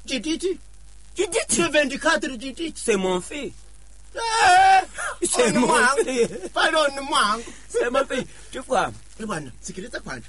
jititi Jiditi. le 24 jititi C'est mon fils. Eh, C'est oni mon mwangu fils. pale oni mwangu C'est mon fils. Tu vois? Eh, bwana sikiliza kwanza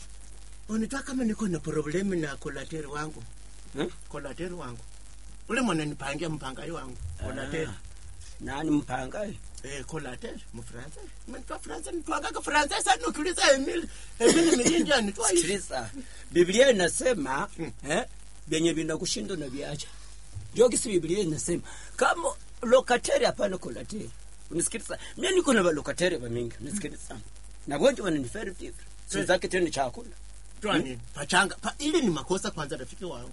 unitwa kama niko na problemu na kolateri wangu Hmm? kolateri wangu ule mwana nipangia mpangai wangu kolateri Ah, Nani mpanga? Eh, collateral mfransa mnitwa fransa nitwagaga fransa sana ukiuliza emil emil milinja nitwa hivi Sikiliza. Biblia inasema Hmm. eh, vyenye vinakushinda na viacha. Ndio kisi Biblia inasema kama lokateri hapana kolateri. Unisikiliza. Mimi niko na lokateri wa mingi. Unisikiliza. Na gonjwa wananiferi vipi? Sio Eh. zake tena chakula. twani pachanga pa, ili ni makosa kwanza rafiki wangu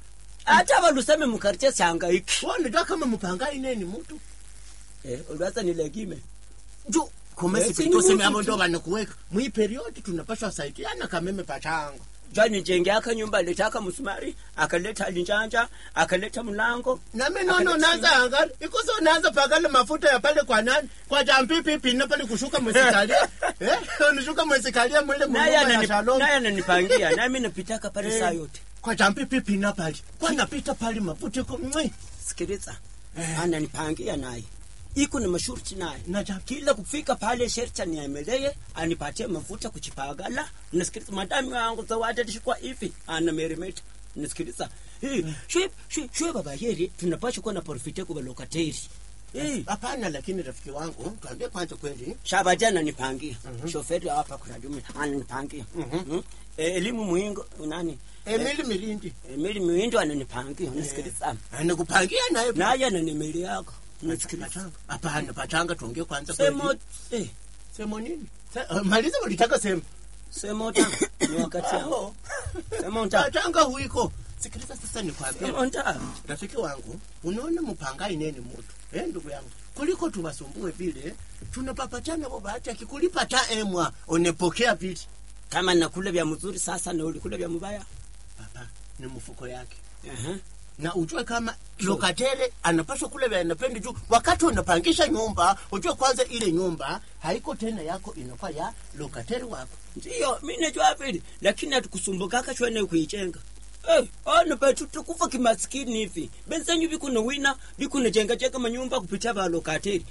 Hata waluseme mkarche changaiki. wao nitwa kama mpangai neni mtu Eh, uliwaza nilegime. ju komesi Eh, si pitose ni mabo mtu ndo tu. banakuweka mwi period tunapashwa saidiana kameme pachanga Jani jenge aka nyumba alitaka msumari, akaleta linjanja, akaleta mlango. nami nono naanza angali ikoso naanza pagala mafuta ya pale kwa nani kwa jampipi pina pale kushuka mwesikalia eh unishuka mwesikalia mwile Naye mnyumba ya anani- shalom naye ananipangia, nami napitaka pale saa yote. kwa jampipi pina pale kwa napita pale mafuta iko mwi Sikiliza. Eh. Ananipangia naye. Iko na masharti naye. na ja Kila kufika pale sherti aniemelee, anipatie mafuta kuchipagala. Nasikiliza madami wangu zawadi alishikwa hivi, anameremeta. Nasikiliza. Eh, shwe shwe shwe baba yeri tunapaswa kuwa na profite kwa lokateri. Eh, hapana lakini rafiki wangu tuambie kwanza kweli Shabati ananipangia. Mhm. Shoferi hapa kuna jumi ananipangia. Mhm. Mhm. Eh, elimu muingo nani? emili milindi Emili Muindo ananipangia. Unasikiliza? anakupangia naye Naye ananimeli yako. Unasikiliza? pachanga hapana pachanga tuongee kwanza Semo kweli eh semo nini Se- eh, maliza ulitaka sema semo ta ni wakati yao. Semo ta. pachanga huiko sikiliza sasa nikwambie Semo ta. rafiki wangu unaona mpangai neni mutu eh ndugu yangu kuliko tuwasumbue vile tunapapachana bo bahati akikulipa ta emwa unepokea vile Kama nakula vya mzuri sasa na ulikula vya mbaya. papa ni mfuko yake Aha. na ujue kama lokatele anapaswa kule vya anapendi juu wakati unapangisha nyumba ujue kwanza ile nyumba haiko tena yako inakuwa ya lokatele wako Ndio, mimi najua vile, lakini hatukusumbukaka shwene kuichenga. Eh, ana betu tukufa kimaskini hivi. Benzenyu bikuna wina, bikuna jenga jenga manyumba kupitia ba lokateri.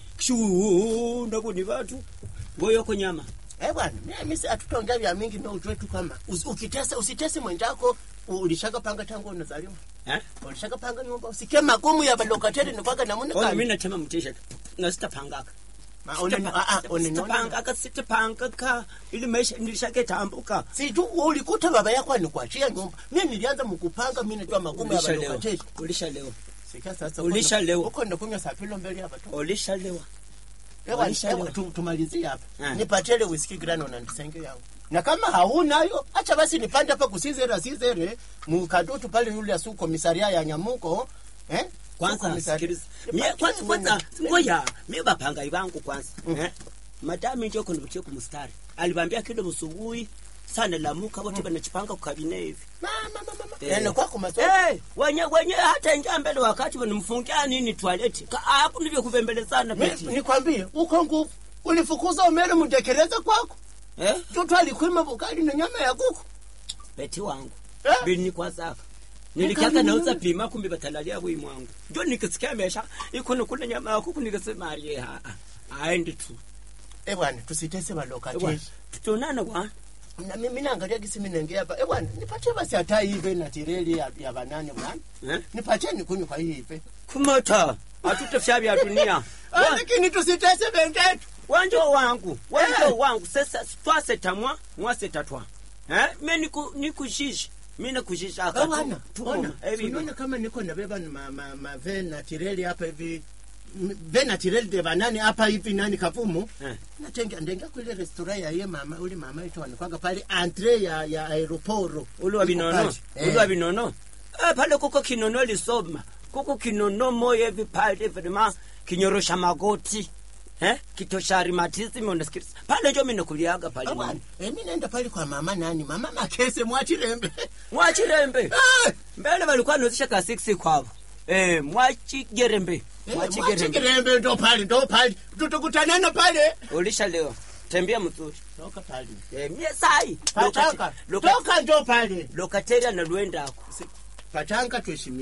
Shu ndabuni watu. Ngoyo ko nyama. eh bwana mimi si atutongea vya mingi na ujue tu kama usi- ukitesa usitese mwenzako ulishaka panga tangu unazaliwa Eh? ulishaka panga nyumba usikie magumu ya balokatele ni kwaka namuna Ona mimi kani natema mtisha. Na sitapangaka. Ma- unani- ah, ah, unaniona Sitapangaka, sitapangaka. Ili maisha nilishake tambuka. si tu ulikuta baba yako anikuachia nyumba mimi nilianza mkupanga mimi najua magumu ya Ulisha leo. balokatele Ulisha leo. sikia sasa Ulisha uko na- leo. uko ndakunywa sapilo mbele ya watu Ulisha leo. Ewa, Ulisha ewa, leo. tu- tumalizie hapa Ah. nipatele whisky grano na ndisenge yangu na kama haunayo acha basi nipande hapa kusizera sizere mukadutu pale yule asu komisaria ya nyamuko eh? kwanza Komisaria. sikiliza Nipatie mie kwanza mwana- kwanza ngoya mie bapanga ivangu kwanza Mm. eh madami njo kunivutia kumstari alivambia kido msubuhi sana lamuka wote banachipanga kukabine hivi Mama, mama, mama. Eh. Yaani kwako maso Eh, wenye wenye hata ingia mbele wakati wanamfungia nini toileti hapo ndivyo kuvembelezana Mi- peti nikwambie uko nguvu ulifukuza umele mutekeleza kwako eh toto alikwima bukali na nyama ya kuku peti wangu Eh? bini kwa zaka nilikaka Ukabini nauza nini? pima kumbe batalalia bwi mwangu ndio nikisikia mesha ikuno kule nyama ya kuku nikasema aliye ha aende tu eh bwana tusitese Ewa, balokateli tutonana kwa na mimi naangalia gisi mimi naingia hapa eh bwana nipatie basi hata hivi na tireli ya, ya banane bwana eh nipatie nikunywe kwa hii hivi kumota hatutafya vya dunia Ah, lakini tusitese bendetu wanjo wangu wanjo wangu sasa twasetamwa mwasetatwa eh me niku nikushisha mi nakushisha aka Bwana, tu ona, evi unaona kama niko nabeba ni ma, ma, ma ve na tireli hapa hivi M- ve na tireli de banani hapa hivi nani kavumu Eh. natenga ndenga kule restaurant ya ye mama ule mama yetu anakwanga pale entre ya ya aeroporo uli wa Iko binono pale. uli wa binono eh pale kuko kinono lisoma kuko kinono moyo hivi pale vrema kinyorosha magoti eh kitosha rheumatism unasikiliza pale njo mimi nakuliaga pale Ah, bwana, eh, mi naenda pale kwa mama nani mama makese mwachilembe mwachirembe Ah, mbele walikuwa nauzisha ka 6 kwavo eh mwachigerembe eh, mwachigerembe mwachigerembe ndo pale ndo pale tutakutanana pale ulisha leo tembea mzuri toka pale eh mie sai pachanga Lokati- toka ndo pale lokateria na luendako pachanga tuheshimia